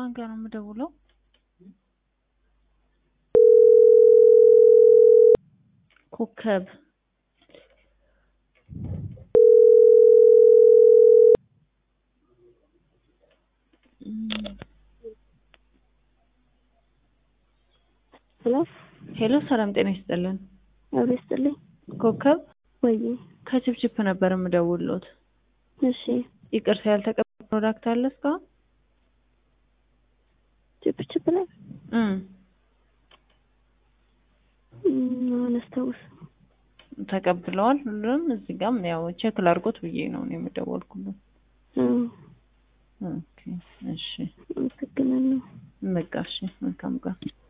ማን ጋር ነው የምደውለው? ኮከብ ሄሎ ሄሎ፣ ሰላም ጤና ይስጥልን። አብሮ ይስጥልኝ። ኮከብ ወይ ከችፕችፕ ነበር የምደውልሎት። እሺ፣ ይቅርታ ያልተቀበለ ፕሮዳክት አለ እስካሁን? ችፕ ችፕ ላይ እም አነስታውስ ተቀብለዋል ሁሉም። እዚህ ጋም ያው ቼክ ላድርጎት ብዬ ነው እኔ የምደወልኩለት። ኦኬ እሺ፣ አመሰግናለሁ። በቃ እሺ፣ መልካም ቀን